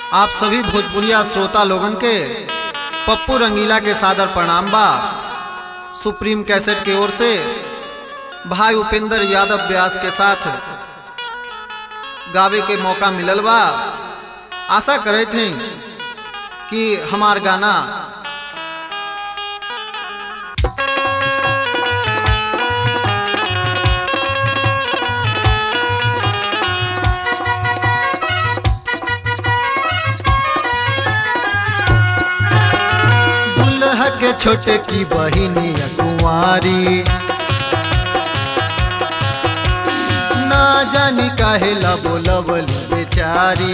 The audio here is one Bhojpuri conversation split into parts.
आप सभी भोजपुरिया श्रोता लोगन के पप्पू रंगीला के सादर प्रणाम बा सुप्रीम कैसेट की ओर से भाई उपेंद्र यादव व्यास के साथ गावे के मौका मिलल बा आशा करे थे कि हमार गाना दुल्हा के छोटे की बहिनी कुंवारी ना जानी काहे ला बोलवली बेचारी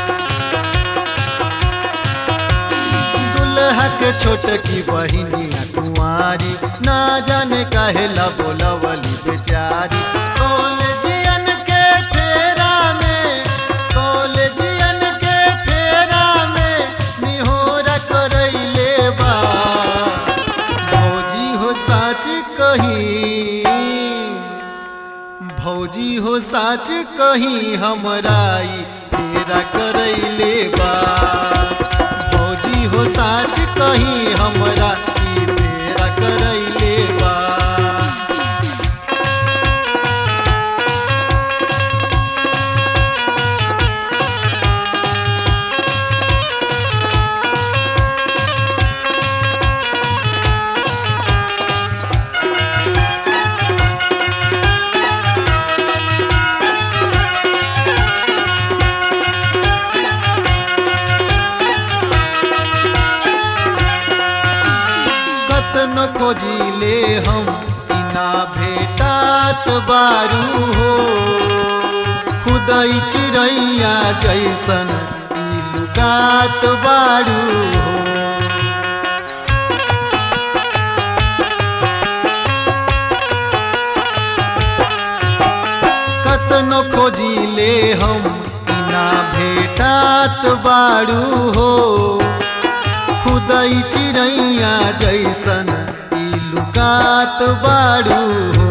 दुल्हा के छोटे की बहिनी कुंवारी ना जाने काहे ला बोलवली बेचारी कॉलेजियन के फेरा में कॉलेजियन के फेरा में निहोरा करैले बा भौजी हो साच कही भौजी हो साच कही हमराई तेरा करैले बा भौजी हो साच कही हमरा ई तेरा करैले बा कतन खोजिले हम इना भेटात बारू हो खुदई चिड़ैया जैसन ई लुकात बारू हो कतन खोजिले हम इना भेटात बारू हो खुदई चिड़ैया जैसन ई लुकात बारू हो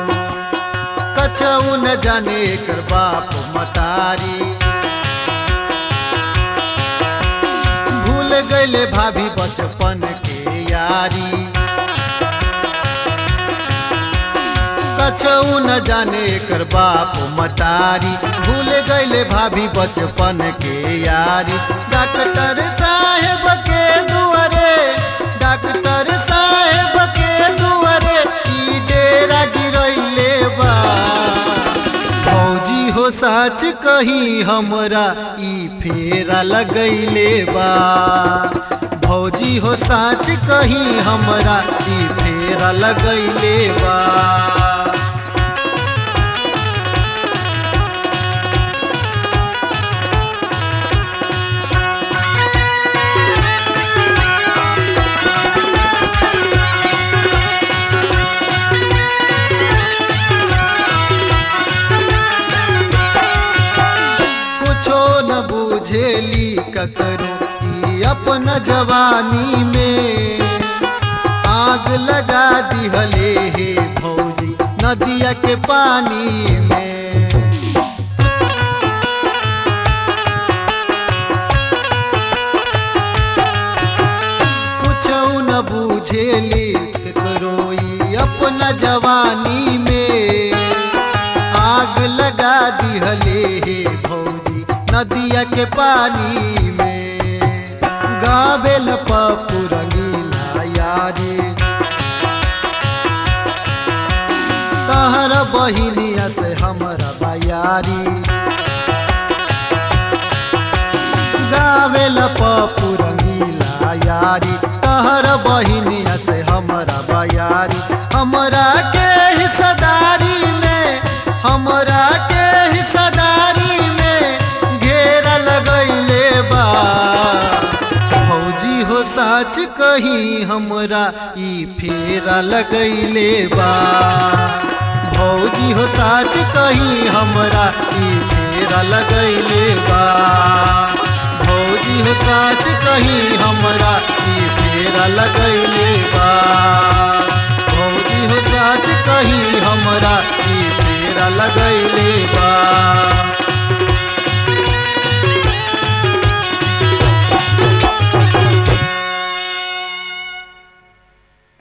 कछऊ न जाने कर बाप मतारी भूल गईले भाभी बचपन के यारी कछऊ न जाने कर बाप मतारी भूल गईले भाभी बचपन के यारी डॉक्टर साहेब के दुआरे डॉक्टर साहेब के दुआरे ई डेरा गिरैले बा फौजी हो साच कही हमरा ई फेरा लगैले बा भौजी हो साच कही हमरा ई फेरा लगैले बा कुछो न बुझेली ककरो ई अपन जवानी में आग लगा दिहले हे भौजी नदिया के पानी में कुछो न बुझेली ककरो ई अपना जवानी में आग लगा दिहले हे भौजी नदिया के पानी में गावेल पप्पू रंगीला यारी तहर बहिनिया से हमरा बयारी गावेल पप्पू रंगीला यारी तहर बहिनिया से हमरा बयारी हमरा के हिस्सेदारी में हमरा के हिस्सेदारी में घेरा लगैले बा फौजी हो साच कही हमरा ई फेरा लगैले बा भौजी हो साच कही हमरा ई फेरा लगैले बा भौजी हो साच कही हमरा ई फेरा लगैले बा भौजी हो साच कही हमरा ई फेरा लगैले बा